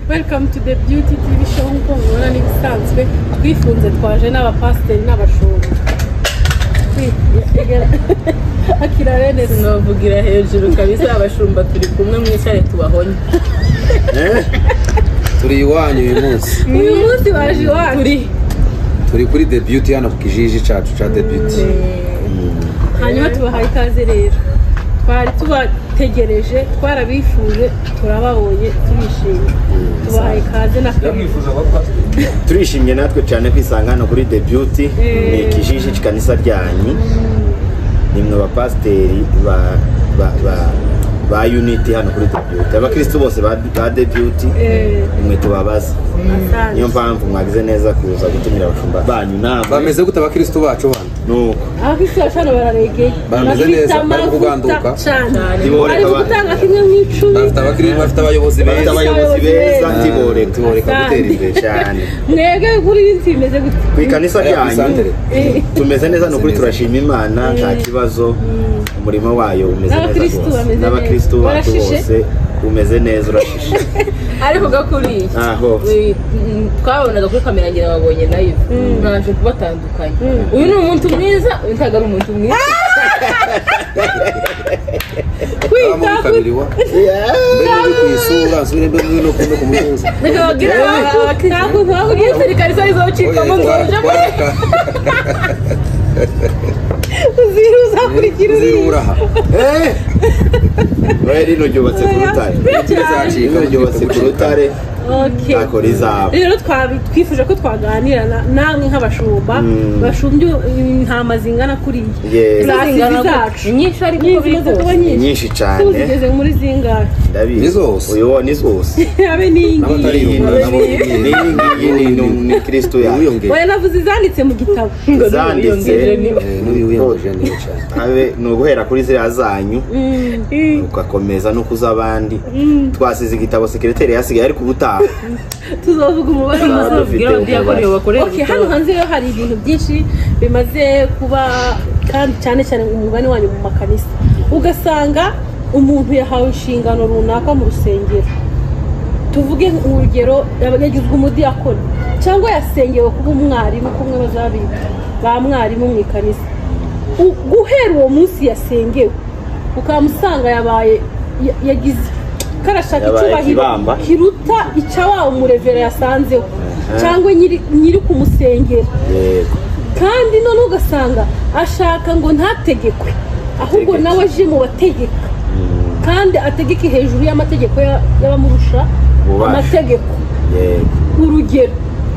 welcome to the beauty tv show nk'uko mubibona n'ibisanzwe twifunze twaje n'abapasiteri n'abashumba akira bene sinabavugira hejuru kabisa abashumba turi kumwe mwicare tubahonye turi iwanyu uyu munsi uyu munsi waje iwacu turi turi kuri the beauty hano ku kijiji cyacu cya the beauty hanyuma tubahaye ikaze rero twari tubategereje twarabifuje turababonye tubishimye tubahaye ikaze na turishimye natwe cyane kwisanga hano kuri the beauty ni ikijiji cy'ikanisa ryanyu ni mwe bapasiteri ba- ba- ba- ba unity hano kuri the beauty abakirisitu bose ba ba the beauty Eh. ni mwe tubabaza niyo mpamvu mwagize neza kuza gutumira abashumba banyu nama bameze gute abakirisitu bacu bana nuko abakirisitu bacana bararegeye Bameze neza, bari kuganduka. cyane Ntiboreka bari abantu. gutanga kimwe mu icumi bafite abakirisitu bafite abayobozi bafite beza abayobozi beza. beza ntiboreka tuboreka gutera Kandi- imbere cyane mwebwe kuri iyi nsi bimeze gute ku ikanisa Aya, ryanyu kwisandere. Eh, tumeze neza ni ukuri neza. turashima imana nta kibazo umurimo wayo umeze neza N'abakristu bameze rwose neza. n'abakirisitu bacu Barashishe? bose umeze neza urashishe ariko gakuri Aho. twabonaga kuri kamera ngira babonye nayo ntabanje kubatandukanya uyu ni umuntu mwiza uyu ntabwo ari umuntu mwiza abamo bikabiriwa mbe muri ku isura nsubire mbe muri no kumwe ku mutuzo reka babwire ntabwo abakiriya nkabwiye usirikare isa rizawucikamo ngo uje muri uzira uzakurikira uriya ziruraha noheli rino ryubatse ku rutare rino ryubatse ku rutare Okay. ntako rizaba rero twabi- twifuje ko twaganira na- namwe nk'abashumba bashumbye mm, intama zingana kuriya Yes. Plus izi zacu inyinshi ariko Nyinshi uko biri zimaze kuba kose nyinshi nyinshi Ubu cyane zigeze muri zingahe ndabizi Ni zose. uyu wo ni zose abe n'iyi N'abatari ngiyi yumva nabo Iyi ngiyi ni- ni- ni kirisitu yawe wiyongera oya navuze izanditse mu gitabo zanditse n'uyu wiyongeje niyo cyane abe ni uguhera kuri ziriya zanyu ugakomeza no kuza abandi twasize igitabo sekreteri yasigaye ariko ubutaha tuzavuga umubare Tuzaba muzo dufite bwira abadiyakoreye bakorera Okay, hano hanze rero hari ibintu byinshi bimaze kuba kandi cyane cyane umugani wanyu mu makanisa ugasanga umuntu yahawe inshingano runaka mu rusengero tuvuge urugero yagizwe umudiyakoni cyangwa yasengewe kuba umwarimu kumwe bazabita ba mwarimu mu ikanisa U- guhera uwo munsi yasengewe ukamusanga yabaye ya- yagize karashaka Yabaye icyubahiro ikibamba. kiruta icya wa umurevera yasanzeho cyangwa nyiri- nyiri kumusengera yego kandi none ugasanga ashaka ngo ntategekwe ahubwo nawe aje mu bategeka kandi ategeke hejuru y'amategeko ya- y'abamurusha Ububasha. amategeko yego urugero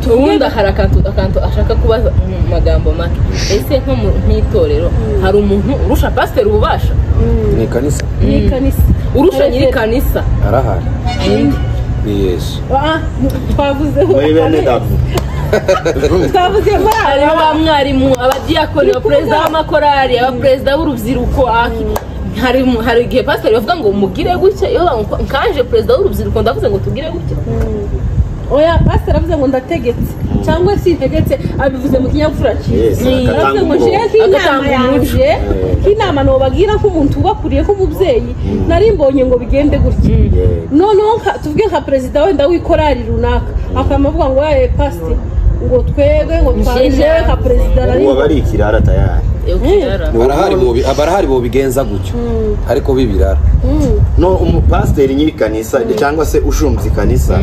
ubundi hari akantu akantu ashaka kubaza mu magambo make ese nko mu nk'itorero hari umuntu urusha pasiteri ububasha ni ikanisa ni ikanisa urusha nyiri kanisa arahari ni yesu Ah, twavuze muri bene dabu twavuze muri aba harimo ba mwarimu abadiyakoni abaperezida b'amakorari abaperezida b'urubyiruko ak- hari mu- hari igihe pasiteri bavuga ngo mugire gutya iyo bamu- nkaje perezida w'urubyiruko ndavuze ngo tugire gutya oya pasiteri aravuze ngo ndategetse cyangwa sintegetse abivuze mu kinyabupfura Yes, cyiza agatanga aravuze ngo umurongo. nshire nk'inama Agatanga yanjye nk'inama nobabwira nk'umuntu ubakuriye nk'umubyeyi nari mbonye ngo bigende gutya noneho nka- tuvuge nka perezida wenda w'ikorari runaka akaba avuga ngo yaye pasiteri ngo twebwe ngo Nshire twaje nka perezida nari ubu abari ikirara tayari Yo, kirara. barahari bobi barahari bobigenza gutyo ariko bibirara no umupasiteri nyiri kanisa cyangwa se ushinzwe ikanisa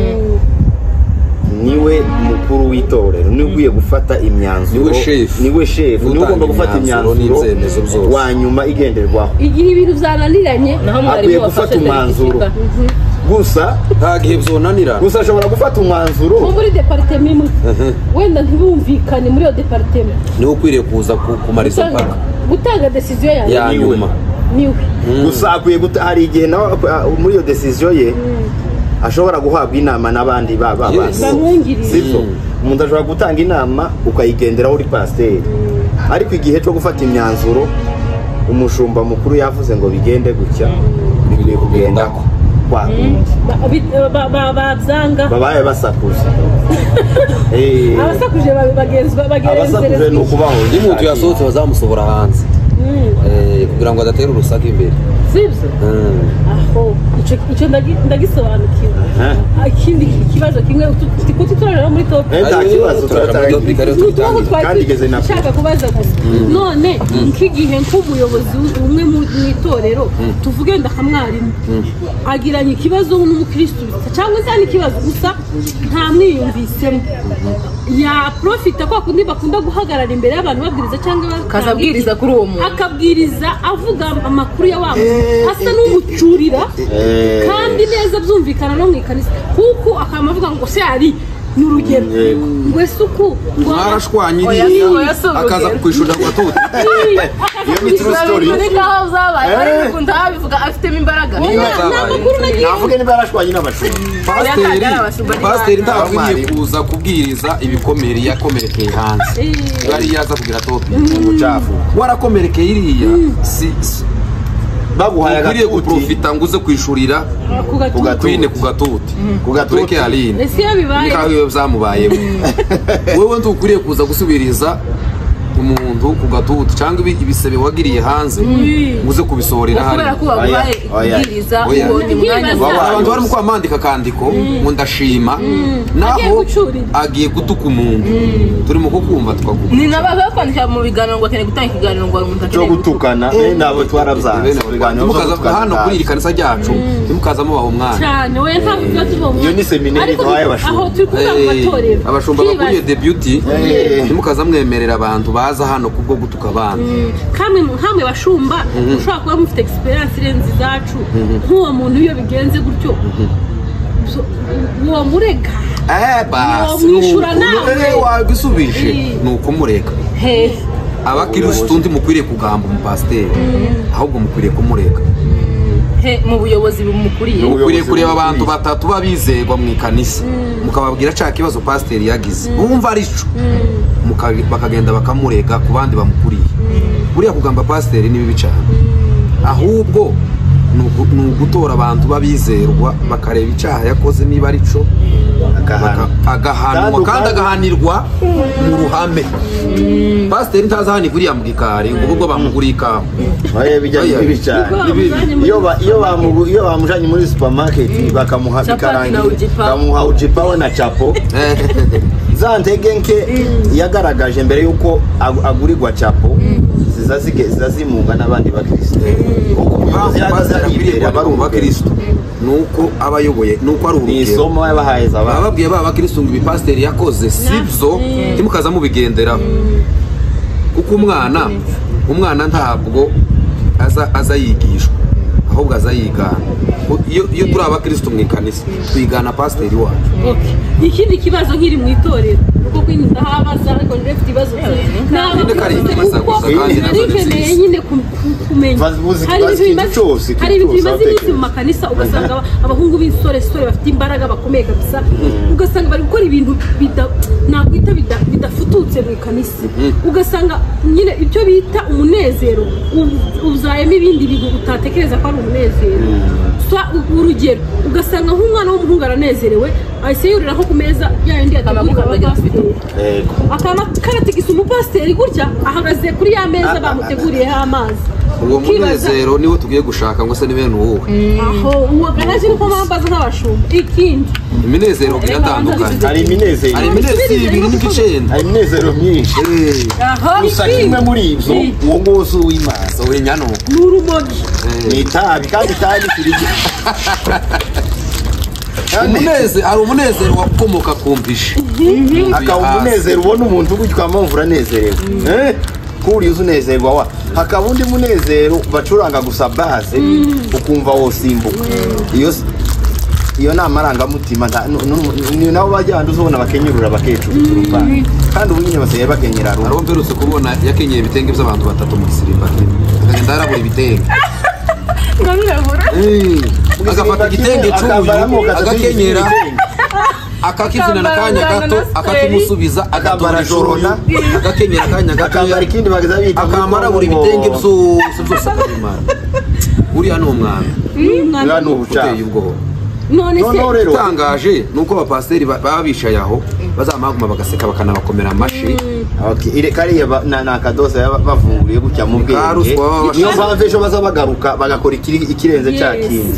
niwe mukuru w'itorero niwe ugiye gufata imyanzuro Niwe shefu. niwe shefu niwe Utanga ugomba gufata imyanzuro imyanzuro n'ibyemezo byose. wa nyuma igenderwaho igihe ibintu byananiranye naho Akwiye mwarimu gufata wafashe umwanzuro. perezida gusa nta gihe byonanira gusa ashobora gufata nko umwanzuro muri deparitema imwe wenda ntibumvikane muri iyo deparitema niwe ukwiriye kuza ku- kumara izo mpaka gutanga desiziyo yanjye ya Niwe. nyuma niwe gusa akwiye guta hari igihe nawe ah, muri iyo desiziyo ye ashobora guhabwa inama n'abandi ba ba Yes. bandi bamwungirije sibyo umuntu ashobora gutanga inama ukayigenderaho uri pasiteri ariko igihe cyo gufata imyanzuro umushumba mukuru yavuze ngo bigende gutya bikwiye kugenda kwa Ba- bi- ba- ba- babyanga babaye basakuza Eh, abasakuje ba- bagenzwa abasakuje ni bagenzerezwa ukubaho iyo umuntu yasohotse bazamusohora hanze Eh, kugira ngo adatera urusaku imbere sibyo Mm. aho icyo icyo ndagi- ndagisobanukiwe Aha. Ak- ikindi kibazo kimwe kuti turareba muri top Eh, nta kibazo turatangira. ni utubazo kandi twari igeze na kure. dushaka kubaza gusa none nk'igihe nk'umuyobozi umwe mu- mu itorero tuvuge wenda nka mwarimu agiranye ikibazo n'umukirisitu cyangwa se ni ikibazo gusa nta mwiyumvisemo yaprofita kwa kundi bakunda guhagarara imbere y'abantu babwiriza cyangwa akaza batanga abwiriza kuri uwo muntu akabwiriza avuga amakuru ya wa muntu asa n'umucurira Eh. kandi neza byumvikana no mu ikanisa kuko akaba avuga ngo se hari ni urugero Yego. ngo ese uku ngo mwarashwanyiriye Oya, oya, si urugero. akaza kukwishurira kwa tuti Iyo ni true story. Bari nk'aho zabaye Eh. ariko ukuntu abivuga afitemo imbaraga oya ni amakuru nagiye navuge niba yarashwanye n'abashumba pasiteri Yakagara abashumba ni pasiteri bana. ntabwo akwiriye Abarimu. kuza kubwiriza ibikomere yakomerekeye hanze Eh, bari yaza kugira topi ubucafu warakomerekeye iriya si si- baguhaye ukwiriye agatuti guprofita ngo uze kwishurira ku ku gatuza gatwine ku gatuti Ku gatuti. tureke aline ese iyo bibaye nikaho iyo byamubayeho wowe ntukwiriye kuza gusubiriza umuntu ku gatuti cyangwa ibi- ibisebe wagiriye hanze ngo uze kubisohorera hano kubera ko baguhaye Oya, oya. kubwiriza Oya. ubonye umwanya Nk'ibaza- Hari abantu wawe barimo kwamandika akandiko ngo ndashima naho Agiye gucurira. agiye gutuka umuntu turimo kukumva twaguma ni nabo baba kwandikira mu biganiro ngo akeneye gutanga ikiganiro ngo umuntu cyo akeneye gutukana eh, nabo twarabyanze Bene abo Rwanda, Ibiganiro byo ntimukaza- gutukana hano kuri iri byanze. kanisa ryacu ntimukaze mubaha umwanya cyane we ntabwo tuba tubonye Iyo ni seminari Ariko duhaye abashumba. aho turi kuvuga mu matorero Eh, abashumba bakuriye Twibaza. debuti Eh. ntimukaza mwemerera abantu baza hano kubwo gutuka abana kamwe mu- nkamwe bashumba ushobora kuba mufite egisperiyanse irenze izacu nk'uwo muntu iyo bigenze gutyo so- uwo murega Eh, basi Wamwishyura ni uku- nawe. eh, wabisubije Eh. ni ukumureka hehe abakirisitu ntimukwiriye kugamba umupasiteri ahubwo mukwiriye kumureka he mu buyobozi bumukuriye Ubuyobozi ukwiriye kureba bukwiye. abantu batatu b'abizerwa mu ikanisa mukababwira cya kibazo pasiteri yagize bumva ari cyo Muka- bakagenda bakamurega ku bandi bamukuriye buriya kugamba pasiteri ni bibi cyane ahubwo ni ugu- ni ugutora abantu b'abizerwa bakareba icyaha yakoze niba ari cyo Agahano. agahanwa Kandi kandi ubwanyu- agahanirwa mu ruhame pasiteri ntazahanirwa iriya mu gikari ngo ubwo bamugura ikawa Oya, bijya Oya. bibi cyane. Niko Ni bibi. bamujyanye muri Iyo ba- iyo bamu- iyo bamujyanye muri supermarket bakamuha Capati ikarangi na ujipa. bakamuha ujipa we na capo za ntege nke yagaragaje mbere y'uko ag- agurirwa capo ziza zige- ziza zimunga n'abandi bakirisitu kuko umuyobozi yahagaze Pasiteri akwiriye yibera kuba ari umubakirisitu ni uko aba ayoboye ni uko ari ni urugero isomo yabahaye za baba babwiye ba bakirisitu ngo ibipasiteri yakoze si byo ntimukaza mubigenderaho kuko umwana umwana ntabwo aza aza yigishwa ahubwo aza yigana iyo iyo turi abakirisitu mu ikanisa twigana pasiteri wacu Okay. ikindi kibazo nkiri mu itorero kuko kwini ndahabaza ariko ndefite ibibazo Nyine ko ari ikibazo gusa kandi nazo ni narikeneye nziza. nyine ku- ku- kumenya Bazi- bazi- hari ibintu bazi ikintu bimaze cyose, ikintu hari ibintu cyose bimaze abatekereza. iminsi mu makanisa ugasanga aba- abahungu b'insoresore bafite imbaraga bakomeye kabisa ugasanga bari gukora ibintu bida- nakwita bida- bidafututse mu ikanisa ugasanga nyine ibyo bita umunezero u- uzayemo ibindi bintu utatekereza ko ari umunezero Sa- u- urugero ugasanga nk'umwana w'umuhungu aranezerewe ahise yurira nko ku meza yayindi yateguriwe Amagufwa agira afite abapasiteri Yego. akaba karatigisa umupasiteri gutya ahagaze kuri ya meza bamuteguriyeho amazi uwo Ukibaza- munezero niwo tugiye gushaka ngo se ni bene uwuhe aho uwo garaje niko bambaza nk'abashumba ikindi iminezero iratandukanye hari iminezero hari iminezero ibiri n'igicyenda hari iminezero myinshi Eh, aho gusa kimwe muri ibyo uwo nguzo w'imana sohora imyanuko ni urumogi ni itabi kandi itabi kirigi kandi Umuneze- hari umunezero wakomoka ku mbishi hakaba umunezero ubona umuntu gutyo ukamwumva uranezerewe Eh? kuriya unezerwa wa hakaba undi munezero bacuranga gusa base ukumva wosimbuka iyo s- iyo ni amarangamutima nta- nu- nu- ni nabo bajyana uzabona bakenyurura bakecuru kandi ubu nyine basigaye bakenyera rumwe hari uwo mperutse kubona yakenyeye ibitenge by'abantu batatu mu gisirimba kimwe akagenda yarabura ibitenge ngamwabura Eh, agafata igitenge cy'uyu Akabaramo gatatu agakenyera igitenge. akakizina n'akanya gato akakimusubiza agatora ishorona agakenyera akanya gato akambara ikindi bageza bita akamara buri bitenge byose byose akabimara uriya ni umwami biba ni ubucaha uteye ubwoba none se noneho rero itangaje ni uko abapasiteri ba- baba bicaye aho bazamaguma bagaseka bakanabakomera amashyi Okay, ire kariya ba- na- ni akadoza baba bavunguriye gutya mu Ka bwenge ruswa baba niyo bafite. mpamvu ejo baza bagaruka bagakora ikiri- ikirenze cya Yes. kindi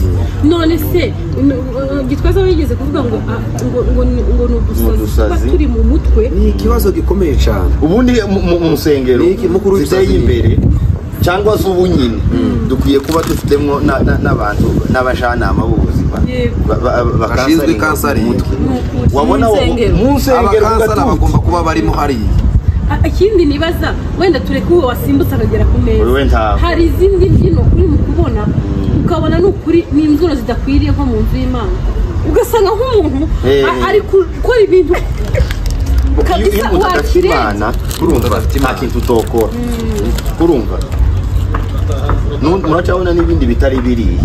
none se n- uh, gitwaza wigeze kuvuga ngo ah, ngo ngo ni- ngo ni udusazi udusazi. tuba turi mu mutwe ni ikibazo gikomeye cyane ubundi mu- mu mu nsengero Ni iki? Mukuru w'ibisabyi ziteye ni iki? imbere cyangwa se ubunyine dukwiye kuba dufitemo na- na- n'abantu n'abajyanama b'ubuzima Yego. ba- ba- ba- Bashinzwe kansari mu mutwe Ni wabona wa- insengero. mu nsengero abakansara ugatuka bagomba kuba barimo hariya Ah, ikindi nibaza wenda tureke uwo wasimbutse akagera ku meza Wowe ntabwo. hari izindi mbyino uri mu kubona ukabona ni ukuri ni imbyino zidakwiriye nko mu nzu y'imana ugasanga nk'umuntu Eh. a- ari gukora ibintu iyo iyo kabisa umuntu adafite wakirenze imana urumva adafite nta Imana. kintu utokora urumva Nu- muracabona n'ibindi bitari biriya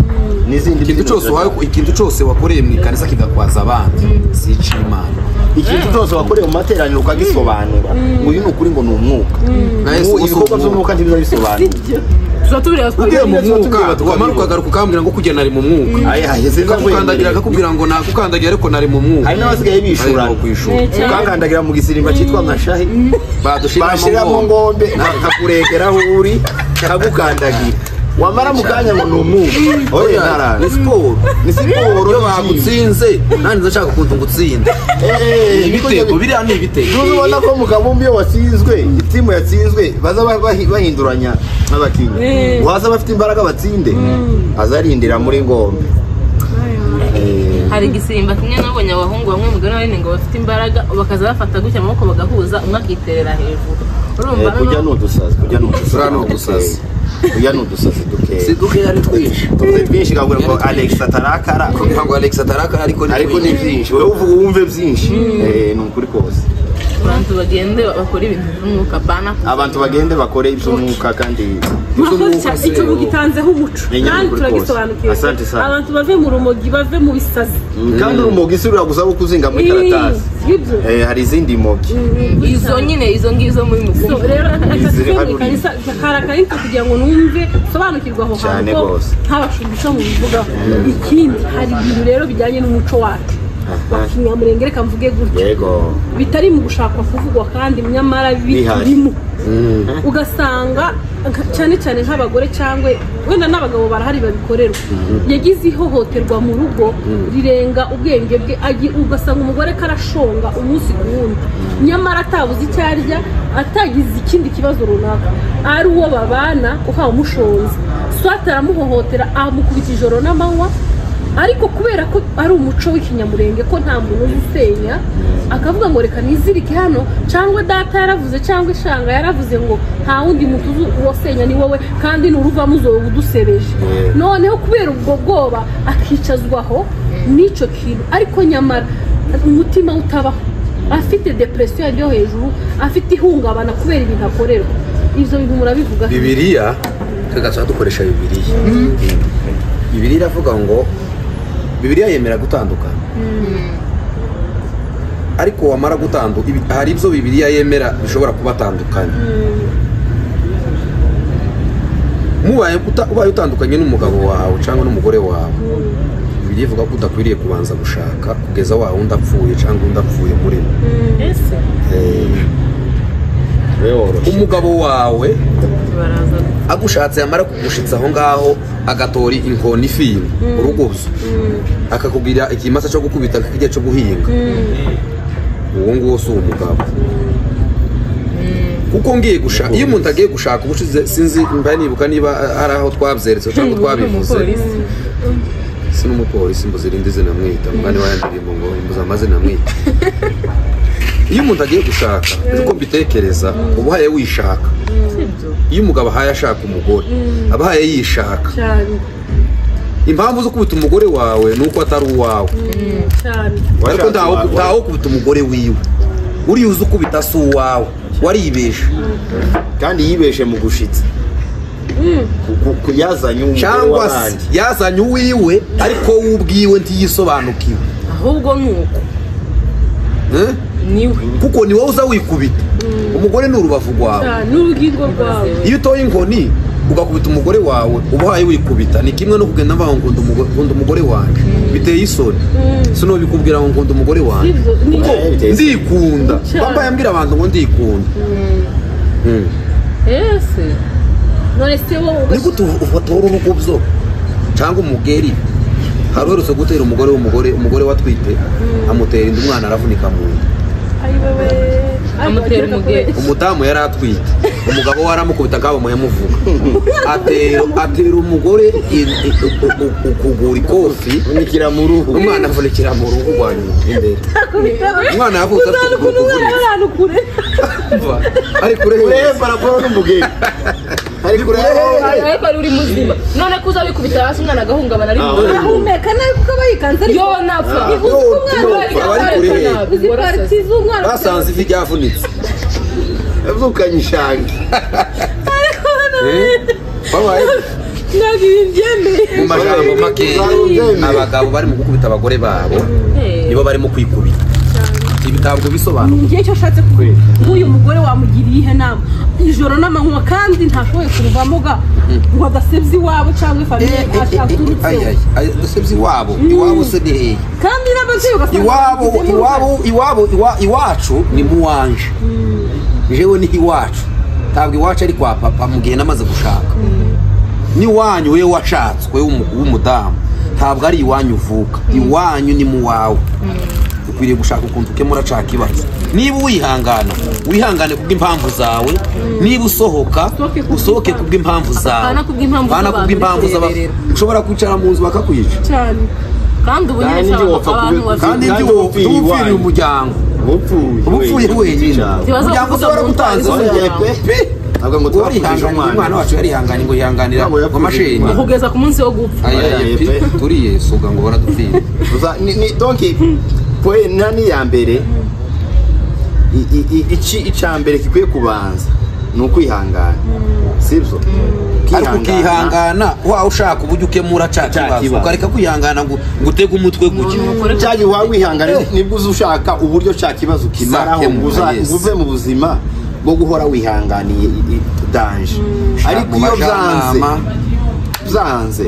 n'izindi ikintu mbyino cyose ziracabona. wa- ikintu cyose wakoreye mu ikanisa kigakwaza abandi si icy'imana ikintu cyose wakorewe mu materaniro ukagisobanura uyu ni ukuri ngo ni umwuka Na Ubu Yesu gusa ibikorwa umwuka. by'umwuka ntibiba bisobanura tuzatubwira ugiye mu Ibyo tuba mwuka tubwira tukamenya. wagaruka ukambwira ngo kugena ari mu mwuka Aye, aye, sinza ukakukandagira kwemerera. akakubwira ngo nakukandagira ariko nari mu mwuka hari n'abasigaye bishurana Ariko kwishura. Eh, cyane. ukankandagira mu gisimba cyitwa amashahi badushiramo bashiramo ngombe akakurekera aho uri kagukandagira wamara mu kanya ngo ni umwuka oya ni ntarazi siporo ni siporo iyo bagutsinze nanjye ndashaka ukuntu ngutsinde Ni ibitego biriya ni ibitego Ntuzi ubona ko mu kabumbi iyo watsinzwe itimu yatsinzwe baza ba- bahi- bahinduranya n'abakinnyi Eh. waza bafite imbaraga batsinde azarindira muri ngombe Eh, hari igisimba kimwe nabonye abahungu bamwe mu gana ngo bafite imbaraga bakaza bafata gutya amaboko bagahuza umwe akiterera hejuru urumva Eh, kujya ni udusazi kujya ni udusazi Turiya ni udusazi. Dukeya. kujya ni udusazi dukeya siduke yari twinshi tuvuze byinshi kabwira ngo alex atarakara kugira ngo alex atarakara ariko ni ariko ni wenyine. byinshi wowe uvuga wumve byinshi Eh, ni ukuri kose abantu bagende bakora ibintu by'umwuka bana abantu bagende bakore iby'umwuka kandi murakoze Izo cyane mwuka icyo se, mugitanzeho umuco Ni inyandiko kandi rwose. turagisobanukiwe Asante sana. abantu bave mu rumogi bave mu bisazi kandi urumogi si rura gusaba kuzinga muri karatasi ibyo Eh, hari izindi mogi izo nyine izo ngizo muri So, mukumbi rero reka Izere tujye hano mu ikanisa karakarita kugira ngo numve sobanukirwa aho Cyane hantu ko rwose. nta bashumbishi bamubivugaho ikindi hari ibintu rero bijyanye n'umuco wacu wa kinyamurenge reka mvuge gutya yego bitari mu gushakwa kuvugwa kandi nyamara Bihari. birimo ugasanga nka- cyane cyane nk'abagore cyangwa wenda n'abagabo barahari babikorerwa yagize ihohoterwa mu rugo rirenga ubwenge bwe agi- ugasanga umugore karashonga umunsi ku wundi nyamara atabuze icyo arya atagize ikindi kibazo runaka ari uwo babana ukaba umushonze swate aramuhohotera amukubita ijoro n'amanywa ariko kubera ko ari umuco w'ikinyamurenge ko nta muntu uzi usenya akavuga ngo reka nizirike hano cyangwa data yaravuze cyangwa ishanga yaravuze ngo nta wundi muntu uzi uwasenya ni wowe kandi nuruvamo uzoba udusebeje noneho kubera ubwo bwoba akicazwaho n'icyo kintu ariko nyamara umutima we utabaho afite depresiyo yo hejuru afite ihungabana kubera ibintu akorerwa ibyo bintu murabivuga bibiriya tugaca dukoresha bibiriya bibiriya iravuga ngo bibiriya yemera gutandukana ariko wamara gutandu ibi- hari ibyo bibiriya yemera bishobora kubatandukanya mubaye uta- ubaye utandukanye n'umugabo wawe cyangwa n'umugore wawe bibiriya ivuga ko udakwiriye kubanza gushaka kugeza wa wundi apfuye cyangwa undi apfuye murimo ese weyoroshye umugabo wawe baraza agushatse yamara kugushitsa aho ngaho agatora inkoni ifimba uruguzo akakubwira ikimasa cyo gukubita akakirya cyo guhinga uwo nguwo si umugabo kuko ngiye gushaka iyo umuntu agiye gushaka ubushize sinzi mba nibuka niba ari aho twabyeretse cyangwa twabivuze si n'umupolisi mbuze irindi zina mwita umwanya wa ndirimbo ngo mbuze amazina mwita iyo umuntu agiye gushaka uko mbitekereza uba uhaye wishaka iyo umugabo ahaye ashaka umugore aba ahaye yishaka cyane impamvu zo kubita umugore wawe ni uko atari uwawe cyane ariko ntawo- ntawo kubita umugore wiwe uriya uzi ukubita si uwawe waribesha kandi yibeshe mu gushitsa Ku- ku- ku- yazanye umugore cyangwa se w'abandi yazanye uwiwe ariko we ubwiwe ntiyisobanukiwe ahubwo ni uko Eh? niwe kuko ni wowe uza wikubita umugore ni urubavu rwawe cyane n'urugingo rwawe iyo utoye inkoni ugakubita umugore wawe ubahaye wikubita ni kimwe no kugenda mvuga ngo nkunda umugore- nkunda umugore wanjye biteye isoni sino bikubwira ngo nkunda umugore wanjye Ibyo ni- ndikunda Cyane. papa yambwira abantu ngo ndikunda Mm. ese none se wowe ni gute utora urugobyo cyangwa umugeri hari uherutse gutera umugore w'umugore umugore watwite amutera inda umwana aravunika mu nda Ay, bebé. Ay, Amutera bebé. umugeri. umudamu yari atwite umugabo we aramukubita akaba muyamuvuga atera atera umugore in- i- u- u- ukugura ikofi unikira mu ruhu umwana avunikira mu ruhu rwa nyina imbere umwana yavutse afite ukuguru kuvunika Ahantu kure Umva, ari kure urebe barabura n'umugeri ari kureba ariko ari uri muzima none ko uza wikubita hasi umwana agahungabana ari Ah, muzima ahumeka nabi kuko bayikanze ariko yo napfa Ah, Uzi ko umwana yo, ari- aba ari Ariko kure. nabi, uzi warasaze. pariti z'umwana basanze ivi ryavunitse avukanye ishangi Eh, babaye ntabwo ibi byemeye mu magambo makeya abagabo barimo gukubita abagore babo Eh, nibo barimo kwikubita ibi ntabwo bisobanura igihe cyo ashatse kuvuga nk'uyu mugore wamugiriye ihe nama ijoro n'amanywa kandi ntashoboye kuruvamo ga ngo adasebya iwabo cyangwa ifamiye aturutseho dusebye iwabo iwabo se ni hehe kandi n'ababyeyi ugasanga iwabo babigizemo uruhare. iwabo iwabo iwa- iwacu ni muwanje jewe ni iwacu ntabwo iwacu ari kwa papa mu gihe namaze gushaka ni wanyu wewe washatse wewe w'umu- w'umudamu ntabwo ari iwanyu uvuka iwanyu ni mu wawe ukwiriye gushaka ukuntu ukemura cya kibazo niba uwihangana wihangane kubw'impamvu zawe niba usohoka Usohoke kubw'impamvu- usohoke kubw'impamvu zawe Apana kubw'impamvu Apana z'abantu kubw'impamvu uri z'abantu kureberera. ushobora kwicara mu nzu bakakwica cyane kandi ubu nyine Kandi cyane ndi wapfa abantu kube- bafite kandi ndi Kandi wowe upfiriye upfiriye iwanyu. umuryango uba upfuye upfuye wenyine Ntibaza umuryango kuvuga ushobora ngo gutanze utwaye wenyine umuryango. pe Avuga ngo ngo twapfuje twarihanganye umwana. umwana wacu yarihanganye ngo yihanganira Ntabwo ngo yapfuje amashenye umwana. kugeza ku munsi wo gupfa Aya, aya, Aya, pe, pe. turi yesu uga ngo baradupfira Uza- ni- ni- donc poe nani ya mbere i- i- i- iki icya mbere gikwiye kubanza ni ukwihangana sibyo ariko ukihangana wa ushaka uburyo ukemura cya kibazo kibazo. ukareka kwihangana ngo ngo utege umutwe gutya cyangwa waba wihangana nibwo uza ushaka uburyo cya kibazo kimaraho ngo Uzakemura, uza- yes. ngo uve mu buzima bwo guhora wihanganiye i- i- danje Mu ariko iyo byanze bajyanama byanze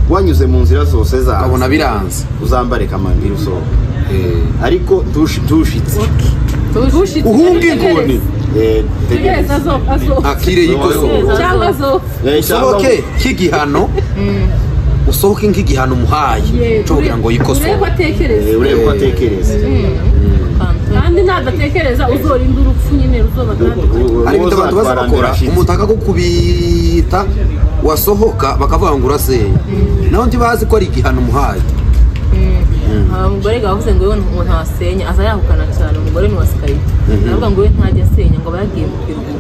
wanyuze mu nzira zose zawe ukabona biranze uzambareka amabwire usohoka Eh, ariko tushi- tushitse Ushitse- uhunga inkoni Eh, Yes, tegereza azo azo akire yikosohora cyangwa azo Eh, cyangwa- usohoke nk'igihano usohoke nk'igihano umuhaye cyo kugira ngo urebe ko yikosore atekereza Eh, urebe ko atekereza kandi nadatekereza uzorinda urupfu nyine ruzoba kandi hari ibintu abantu baza bakora umuntu akagukubita wasohoka bakavuga ngo urasenya naho ntibazi ko ari igihano umuhaye Haba umugore gavuze ngo yewe ngo ntasenya aza yahukana cyane umugore ntiwasikaye aravuga ngo we ntajya asenya ngo aba yagiye mu biruhuko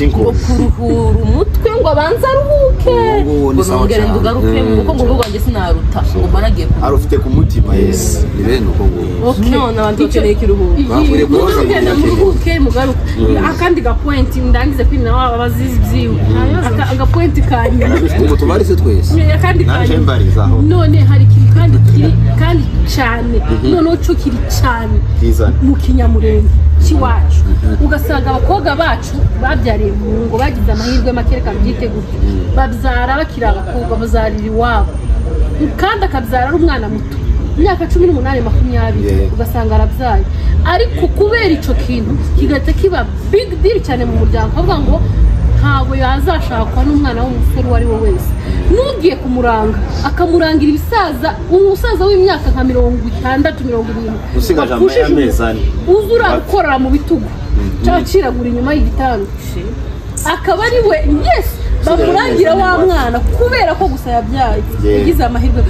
ngo kuruhura umutwe ngo abanze aruhuke Ubu ngubu ni ngo sawa nongere cyane. ngugaruke Mm. kuko ngo urugo rwanjye sinaruta ngo mba nagiye ku arufite ku mutima yesi ni bene uko nguko none abantu bakeneye ikiruhuko Bakwiriye kubaza mugenda kugira ngo- muruhuke mugaruke akandi gapointi ndangize kwina waba bazizi byiwe Aka- agapointi ka nyuma ubu tubaritse twese akandi ka naje nyuma mbarizaho none hari ikintu kandi kiri kandi cyane noneho cyo kiri cyane kizana mu kinyamurenge cy'iwacu ugasanga abakobwa bacu babyariye mu ngo bagize amahirwe make reka byiteguye babyara bakiri abakobwa bazarira iwabo kandi akabyara ari umwana muto imyaka cumi n'umunani makumyabiri Yeah. ugasanga arabyaye ariko kubera icyo kintu kigahita kiba big deal cyane mu muryango akavuga ngo ntabwo yazashakwa n'umwana w'umusore uwo ari we wese n'ugiye kumuranga akamurangira ibisaza umusaza w'imyaka nka mirongo itandatu mirongo irindwi usigaje Wapfushije amaya amezi ane uza urakorera mu bitugu cyangwa aciragura inyuma y'igitanda akaba ari we yesi bamurangira wa mwana kubera ko gusa yabyaye Yeah. yagize amahirwe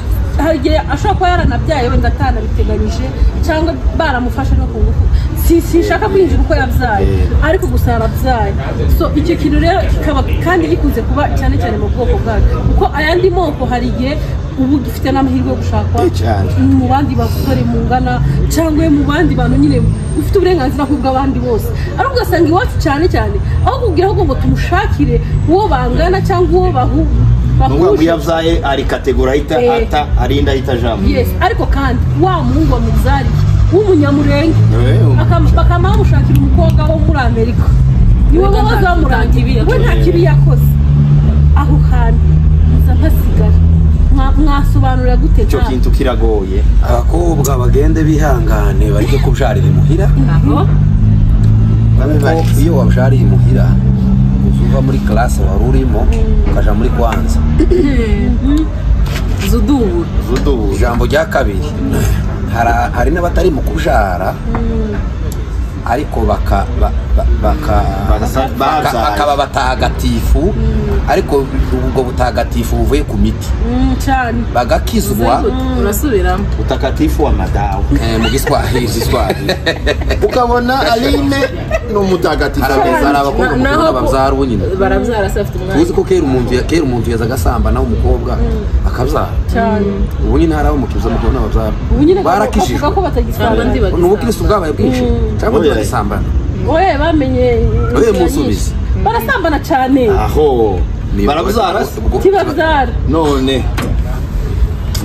hari igihe ashobora kuba yaranabyaye wenda atanabiteganyije cyangwa baramufashe no ku ngufu si sinshaka kwinjira uko yabyaye Yeah. ariko gusa yarabyaye so icyo kintu rero kikaba kandi gikunze kuba cyane cyane mu bwoko bwacu kuko ayandi moko hari igihe ubu dufite n'amahirwe yo gushakwa Eh, cyane. mu bandi basore mungana cyangwa mu bandi bantu nyine ufite uburenganzira nk'ubw'abandi bose ariko ugasanga iwacu cyane cyane aho kubwira ahubwo ngo tumushakire uwo bangana cyangwa uwo bahu- nubwo ngo bahuje iyo abyaye ari kategori ahita Eh. ata ari inda ahita ajamo yes ariko kandi wa muhungu wa muzariye w'umunyamurenge Eh, um- Akam- bakaba bamushakira umukobwa wo muri amerika niwe baba bazamurangira we nta kibi yakoze aho hantu muza mpasigara Mwa- mwasobanura gute icyo nta- kintu kiragoye abakobwa bagende bihangane bareke kubyarira imuhira aho babe kuko barize iyo wabyariye imuhira uzuva muri karase wari urimo ukajya muri kwanza zudubura udubu ijambo rya kabiri Hara- hari n'abatari mu kubyara ariko baka ba- ba- baka- Barasa- baka- babyaye. bakaba batagatifu ariko ubwo butagatifu buvuye ku miti Mm, cyane bagakizwa urasubiramo utakatifu wa madawa eh, mu giswahili giswahili ukabona aline ni umutagatifu hari ameza abakobwa Na- mukunda naho- babyara ubu nyine barabyara se afite tuzi umwanya ko kera umuntu kera umuntu yaza agasambana umukobwa akabyara cyane ubu nyine hari abo mukiza mukobwa n'ababyara ubu nyine barakijijwe bavuga ko batagisambana abandi ni ubukirisitu bwabaye bwinshi cyangwa Oya. bagisambana oye bamenye Oye, inzira munsubize. nyinshi. barasambana cyane aho Ni- barabyara se ubwo- kibabyara none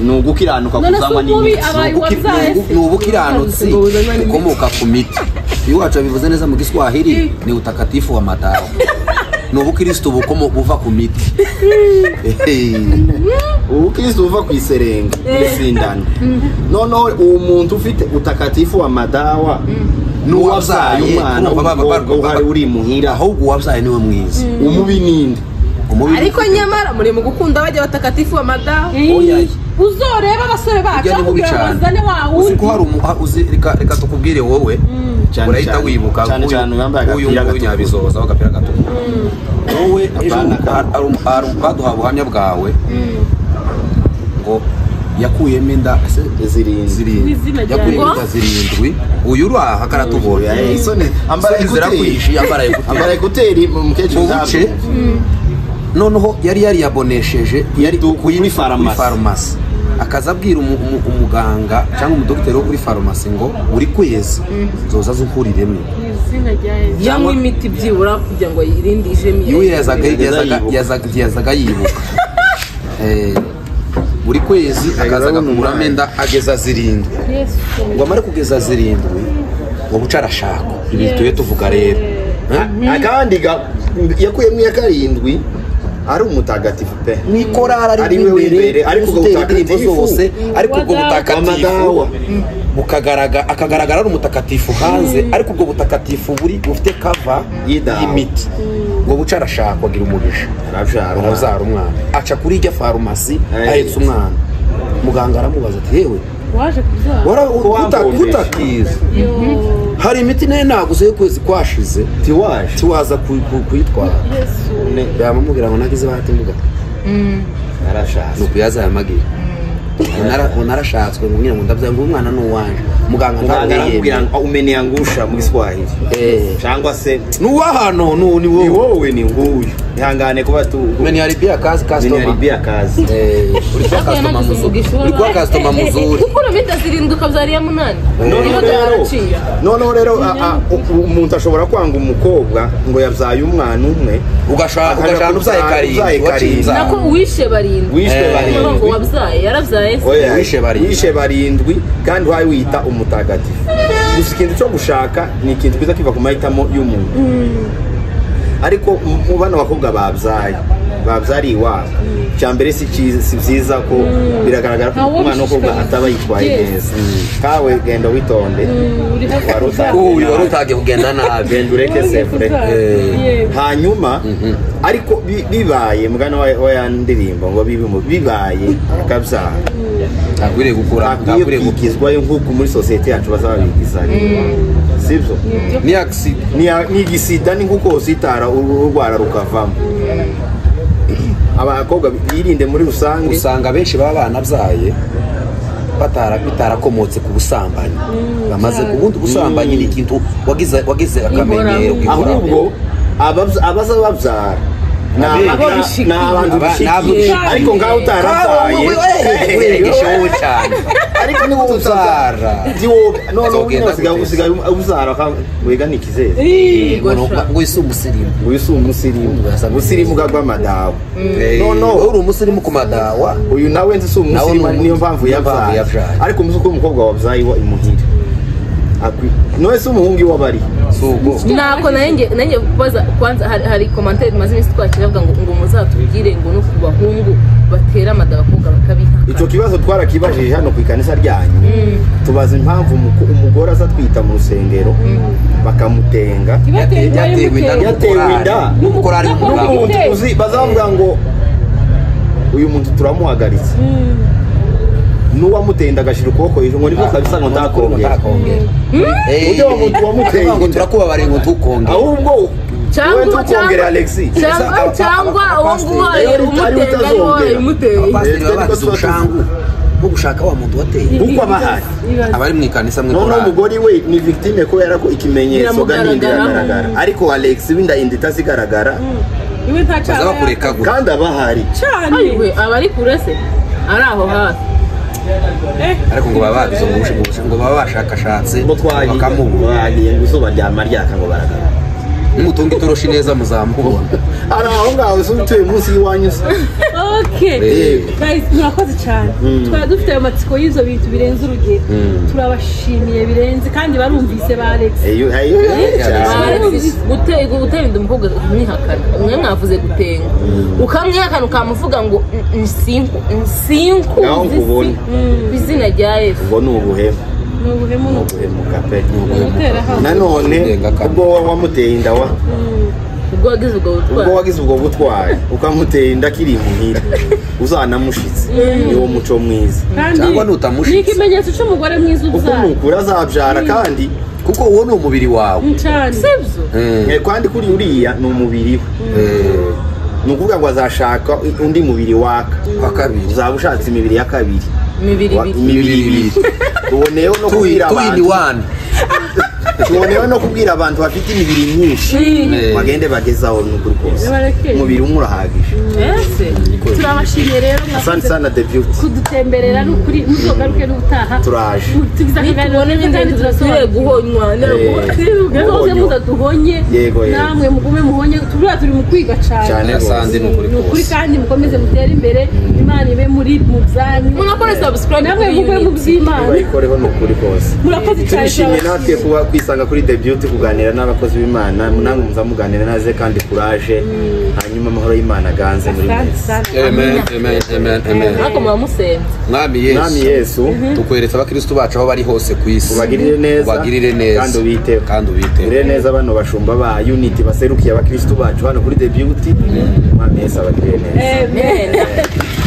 ni ugukiranuka None se kuzanywa umubi n'imitsi aba- Ubuki- wabyaye ni ubu- se? ni ubukiranutsi Ubuzima ni bukomoka ku miti iyo wacu bivuze neza mu giswahili ni utakatifu wa madawa ni ubukirisitu bukomo- buva ku miti Ehe. ubukristo buva ku iserenge n'isindane noneho uwo muntu ufite utakatifu wa madawa ni uwabyaye umwana Urumva ba- ba- w'umukobwa ba- uhari uri muhira ahubwo uwabyaye niwe mwiza umubi ninde umubi ariko nyamara muri mu gukunda bajya batakatifu amadaho Oya. uzoreba abasore bacu burya ni mubi akubwira ngo uzane wa cyane uzi wundi ko hari umu- ha- uzi- reka reka tukubwire wowe Cyane urahita cyane. wibuka Cyane nk'uyu- cyane wambaye agapira nk'uyu nguyu gatukura. nyabizoza w'agapira gatukura wowe ejo Apana, har- har- har- baduha ubuhamya bwawe ngo yakuyemo inda ese zirindwi zirindwi N'izina ryawe. yakuyemo inda zirindwi uyu uraha karatubonye Oya, isoni ambara Isoni ekuteri zirakwihishe, yambara ekuteri. ambara ekuteri umukecuru mu buce ntabwo- noneho yari yariyabonesheje yari Idu- kuri farumasi. farumasi akaza abwira umu- umu- umuganga cyangwa umudogiteri wo kuri farumasi ngo buri kwezi nzoza zunkuriremo izina rya yesu yanywa imiti byibura kugira ngo yirinde ijemi iwe yazaga Yazaga yazaga- yibuka. yazaga- yazaga yibuka Eh, buri kwezi akaza agabanya agakuramo umwanya. inda ageza zirindwi yesu ngo amare kugeza zirindwi ngo buce arashaka ibi tube tuvuga rero A- akandi ga- yakuyemo iya karindwi ari umutagatifu pe ni korari Ari ari we imbere w'imbere, ari ariko ubwo kugutera indirimbo butagatifu. zose ariko ubwo Wadawa. butakatifu Wamadawa. bukagaragara akagaragara ari umutakatifu hanze ariko ubwo butakatifu buri bufite kava Yidawa. y'imiti ngo buce arashaka agira umugisha arabyara arabyara umwana aca kuri ijya farumasi Aye. ahetse umwana muganga aramubaza ati yewe waje kubyara wara- Wabonye. uta- utakizi Yo, hari imiti nayo naguze y'ukwezi kwashize tiwaje tiwaza ku- ku- kuyitwara yesu yamamubwira ngo nagize bahati mbuga arashatse nuko yaza yamagiye Nara- narashatswe ngo ngira ngo ndabyara ngo umwana ni uwanje muganga muganga ntabwo aramubwira yiyemera. ngo "Ah, umeneye angusha mu giswahili Eh. cyangwa se ni uw'ahantu ni ni wowe wowe ni nguyu ihangane kuba tu menya ribiya kazi kasitoma meniyaribi akazi Eh, uri kuba kasitoma muzuri uri kuba kasitoma muzuri gukura imiti zirindwi ukabyara iya munani noneho niba rero byaraciye noneho rero a- a- u- umuntu ashobora kwanga umukobwa ngo yabyaye umwana umwe ugashaka Akaja ugashaka ubyaye kubyaye karindwi karindwi. wacinza nako uwishe barindwi wishwe Eh. niba ngo barindwi wabyaye yarabyaye se Oya, Wishe barindwi. wishe barindwi kandi uhaye wiyita umutagatifu gusa ikintu cyo gushaka ni ikintu kiza kiva ku mahitamo y'umuntu ariko mu- mu bano bakobwa babyaye babyariye iwabo icya mbere si cyiza- si byiza ko biragaragara ko Ntawe umwana w'umukobwa ubishishikariza. ataba yitwaye Yes. neza kawe genda witonde uriho Wari kubyara utazi. uyu wari utagiye kugenda nabi genda ureke waje sevure kubyara Eh. yewe hanyuma ariko bi- bibaye mugana wa wa ya ndirimbo ngo bibe mu- bibaye akabyara ntakwiriye gukora akwiye ntakwiriye gukora kwigizwayo nk'uko muri sosiyete yacu bazabigizayo sibyo ni akisi Ni- ni igisida ni nk'uko usitara urwara rukavamo abakobwa birinde muri rusange usanga benshi baba banabyaye batara bitarakomotse ku busambanyi bamaze cyane. ubundi ubusambanyi ni ikintu wagize wagize akamenyero Inkoramutima. ahubwo ababya- abaza babyara ni Abera. aba- ni- ni abantu Aba- ni abo dushigikiye dushigikiye. ariko ngaho utarabyaye wiregesha wowe cyane ariko niba Ubyara. Uzogenda ubyara gute? usigaye ubyara wega ni ikizere Ih, ngo ngo isi umusirimu uyu si umusirimu umusirimu ugagwamadawa no no uri umusirimu ku madawa uyu nawe nzi si Nawe ni umusirimu ari niyo umu- mpamvu niyo mpamvu yabyaye yabyaye. ariko umuzi ko umukobwa wabyaye wa imuhira none se umuhungu iwe abari si ubwo ntabwo nanjye nanjye kubaza kwanza hari hari komantere tumaze iminsi twakira bavuga ngo ngo muzatubwire ngo no ku bahungu batera amada abakobwa bakabihakana icyo kibazo twarakibajije hano ku ikanisa ryanyu tubaza impamvu umuko- umugore aza atwita mu rusengero bakamutenga yatewe inda Yatewe inda. n'umukorari w'umugabo n'umuntu uzi bazavuga ngo uyu muntu turamuhagaritse n'uwamutenda agashyira ukuboko hejuru ngo nibwo kabisa ngo ntakongera uburyo wamu- wamuteye ngo inda. turakubabariye ngo tukongere ahubwo wowe cyangwa ntukongere alexi cyangwa cyangwa uwo nguhaye Ariwe umuteye ari wowe utazongera. umuteye abapasiteri baba bagize ubushangu bwo gushaka wa muntu wateye kuko aba ahari abari mu ikanisa mwe noneho korari umugore we ni victime kubera ko ikimenyetso gani inda Biramugaragaraho. iragaragara ariko alex w'inda inda itazigaragara iwe nta cyaha baza yaka bakurekagura kandi aba ahari cyane ariwe aba ari kure se ari aho hafi Eh, ariko ngo baba babize ngo bushe- ngo bushe- ngo baba bashakashatse ngo twagiye bakamubura twagiye ngo izuba ryama ryaka ngo baragaragara nimutunga itoroshi neza muzamubona hari aho ngaho se utuye munsi y'iwanyu se okay Yego. Guys, murakoze cyane twari dufite ayo matsiko y'ibyo bintu birenze urugero turabashimiye birenze kandi barumvise ba alex Eyo, eyo, eyo, cyane. gutera gutera inda umukobwa umwihakana umwe mwavuze gutenga ukamwihakana ukamuvuga ngo "Mm, nsinku nsinku Naho ngo ubone. ku izina rya yesu ubwo ni ubuhemu ni ubuhemu ni ubuhemuka pe ugutera hamwe nanone Ndengakame. ubwo wowe wamuteye inda wa ubwo wagize ubwo ubwo butwari wagize ubwo butwari ukamuteye inda akiri imuhira uzanamushitse ni wo muco mwiza kandi Cyangwa nutamushitse. ni ikimenyetso cy'umugore mwiza ubyara ukunukura azabyara kandi kuko uwo ni umubiri wawe cyane sibyo Eh, eh, kandi kuri uriya ni umubiri we eh, ni ukuvuga ngo azashaka undi mubiri waka wa kabiri uzaba ushatse imibiri ya kabiri imibiri Wa- ibiri imibiri ibiri tuboneyeho no kubwira tuwini abantu wani tuboneyeho no kubwira abantu bafite imibiri myinshi Eh. bagende bagezaho n'ukuri kose Barekere. umubiri umwe urahagije mbese turabashimiye rero asante mwakoze sana the beauty kudutemberera n'ukuri ntugaruke n'ubutaha turaje tugize akaganiro nitubone neza kandi n'ibintu turasobanura tudakwiye guhonywa Eh. muze Guhonywa. mudaduhonye Yego, yego. namwe mugume muhonye turiya turi mu kwiga cyane cyane sandi rwose ni ukuri ni ukuri kose kandi mukomeze mutere imbere imana ibe muri mu byanyu murakoze subscribe namwe kuri mube mu Unity. by'imana bayikoreho ni ukuri kose murakoze cyane turishimye natwe turabashimiye. kuba kwisanga kuri the beauty kuganira n'abakozi b'imana namwe muza muganira naze kandi kuraje hanyuma amahoro y'imana aganze muri Asante, mwese asante. amen amen amen amen ariko muba musenze mwami mwami yesu yesu tukweretse abakristu bacu aho bari hose ku isi ubagirire neza ubagirire neza kandi ubiteho kandi ubiteho ubagirire neza bano bashumba ba unity baserukiye abakristu bacu hano kuri the beauty mwami yesu abagirire neza amen Amen.